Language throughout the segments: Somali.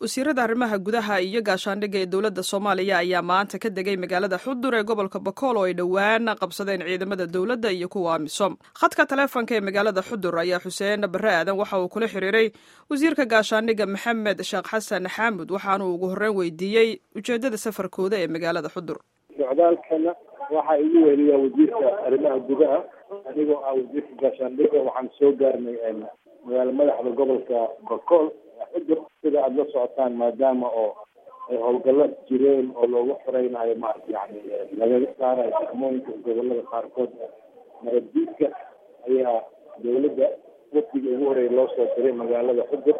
wasiirada arrimaha gudaha iyo gaashaandhigga ee dowladda soomaaliya ayaa maanta ka degay magaalada xudur ee gobolka bakool oo ay dhowaan qabsadeen ciidamada dowladda iyo kuwa amisom khadka taleefonka ee magaalada xudur ayaa xuseen barre aadan waxa uu kula xiriiray wasiirka gaashaandhigga maxamed sheekh xasan xaamud waxaanuu ugu horreyn weydiiyey ujeeddada safarkooda ee magaalada xudur socdaalkana waxaa igu weheliyaa wasiirka arrimaha gudaha anigoo ah wasiirka gaashaandhigga waxaan soo gaarnay magaalo madaxda gobolka bakool xudur sida aada la socotaan maadaama oo ay howlgalo jireen oo loogu xoreynayo ma yani laga saarayo degmooyinka gobolada qaarkood nabaddiidka ayaa dawladda wafdiga ugu horeeya loo soo diray magaalada xudur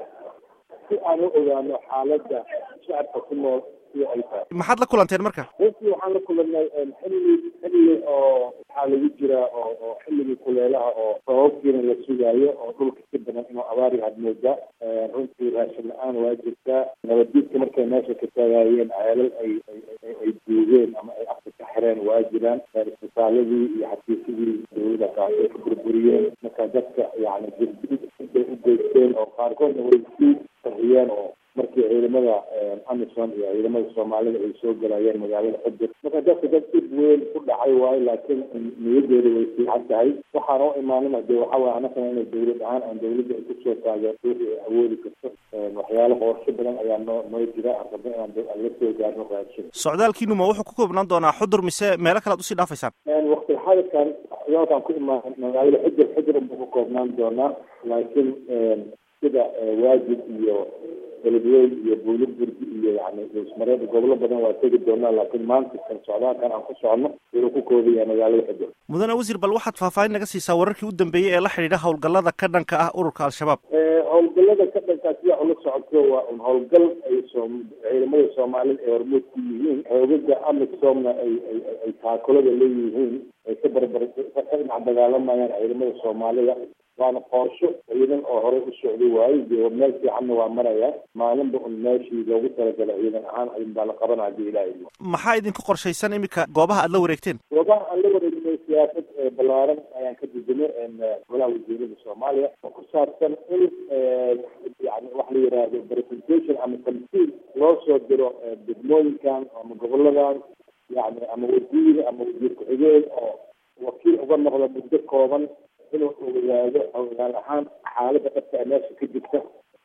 si aan u ogaano xaaladda shacabka ku nool sida ay tahay maxaad la kulanteen marka runtii waxaan la kulanay xilli xilli oo waxaa lagu jiraa oo oo xilligii kuleelaha oo sababkiina la sugaayo oo dhulka si badan inuu abaari had moodaa runtii raashin la-aan waa jirtaa nabaddiidka markay meesha ka taagaayeen ceelal ay ay duugeen ama ay afka ka xireen waa jiraan isbitaaladii iyo xafiisyadii dawladda kaasay ka burburiyeen marka dadka yani jirdid intay u geysteen oo qaarkoodna way sii qariyeen oo markii ciidamada amisom iyo ciidamada soomaalida ay soo galayeen magaalada xudur marka dadka dad dib weyn ku dhacay waayo laakiin niyadeeda way fiican tahay waxaan u imaanana de waxa waye anagana ina dawlad ahaan aan dawladda ay kusoo taageerto wixii ay awoodi karto waxyaalo qorsho badan ayaa noo noo jira aan rabno inaan la soo gaarno raashin socdaalkiinu ma wuxuu ku koobnaan doonaa xudur mise meelo kale ad usii dhaafaysaan waqti xadirkan socdaalkaan ku imaan magaalada xudur xudur unbuu ku koobnaan doonaa laakiin sida waajib iyo beledweyn iyo buuliburgi iyo yani ismareed gobolo badan waa tegi doonaa laakiin maanta kan socdaalkan aan ku socono wuxuu ku koobaya magaalada xudur mudane wasiir bal waxaad faahfaahin naga siisaa wararkii u dambeeyey ee la xidhiidha howlgallada ka dhanka ah ururka al-shabaab howlgallada ka dhankaa sida ula socoto waa un howlgal ay soo ciidamada soomaalida ay hormuud ku yihiin xoogaga amisomna ay ay ay taakulada leeyihiin ay ka barbar ka dhinac dagaalamayaan ciidamada soomaalida waana qorsho ciidan oo horey u socday waayo dee meel fiicanna waa maraya maalinba un meeshii loogu talagalay ciidan ahaan ayun baa la qabanaa hadii ilaahay maxaa idinku qorshaysan iminka goobaha aad la wareegteen goobaha aan la wareegnay siyaasad balaaran ayaan ka dejinay golaha wasiirada soomaaliya oo ku saabsan in yani wax la yihahdo presentation ama tamsiil loo soo diro degmooyinkan ama goboladan yani ama wasiir ama wasiir ku-xigeen oo wakiil uga noqda muddo kooban inuu ogaado ogaal ahaan xaaladda dhabta ee meesha ka jirta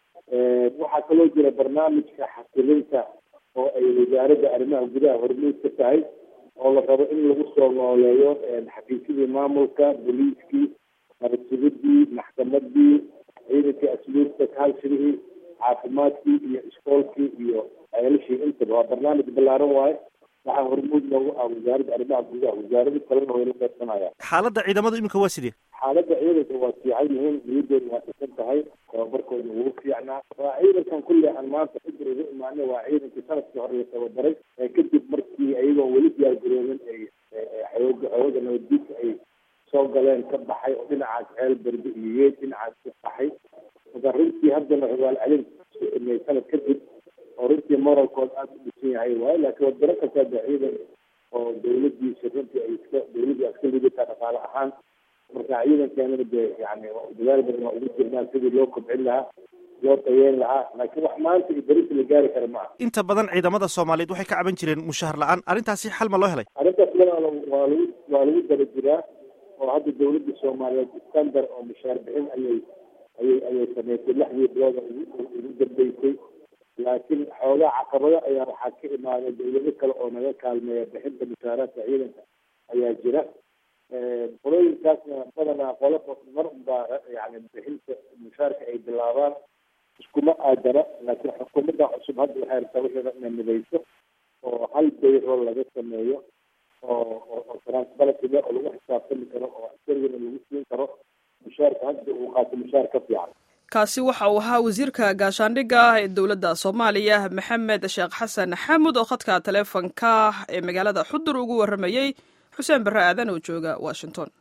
waxaa kaloo jira barnaamijka xasilinta oo ay wasaaradda arrimaha gudaha hormuud ka tahay oo la rabo in lagu soo nooleeyo xafiisyadii maamulka booliiskii nabadsugadii maxkamadii ciidankii asluubta kaalshirihii caafimaadkii iyo iskoolkii iyo ceelashii intaba waa barnaamij ballaaran waaye waxaa hormuud noogu ah wasaaradda arrimaha gudaha wasaarado kalena way la qaybsanayaan xaaladda ciidamadu iminka waa sidee xaaladda ciidanka waa fiican yihiin niyadooda waa dhisan tahay tababarkooda wuu fiicnaa waa ciidankan kulle aan maanta xudur ugu imaanay waa ciidankii sanadkii hore la tababaray kadib markii ayagoo weli diyaargaroobin ay xooga xooga nabaddiidka ay soo galeen ka baxay oo dhinacaas ceel berbe iyo yeed dhinacaas ka baxay marka runtii haddana xogaal celin soo sameeyey sanad kadib oo runtii moralkood aada u dhisan yahay waayo laakiin wadano kastaa de ciidan oo dawladiisa runtii ay iska dawladii iska lidataa dhaqaale ahaan marka ciidankeenana de yani dadaal badan waa ugu jirnaa sidii loo kobcin lahaa loo tayeyn lahaa laakiin wax maanta iyo berita la gaari kara ma aha inta badan ciidamada soomaaliyeed waxay ka caban jireen mushahar la-aan arrintaasi xal ma loo helay arrintaas walaalo waa lagu waa lagu daba jiraa oo hadda dawladda soomaaliyeed standard oo mushaar bixin ayay ayay ayay sameysay lixdii bilooda ugu dambeysay laakiin xoogaa caqabado ayaa waxaa ka imaaday dawlado kale oo naga kaalmeeya bixinta mushaaraadka ciidanka ayaa jira qolooyinkaasna badanaa qolo mar unbaa yani bixinta mushaarka ay bilaabaan iskuma aadana laakiin xukuumadda cusub hadda waxay rabtaa wixii inay midayso oo hal bayro laga sameeyo oo oo transparency oo lagu xisaabtami karo oo askarigana lagu siin karo mushaarka hadda uu qaato mushaar ka fiican kaasi waxa uu ahaa wasiirka gaashaandhigga ee dowladda soomaaliya maxamed sheekh xasan xaamud oo khadka taleefonka ee magaalada xudur ugu warramayey xuseen barre aadan oo jooga washington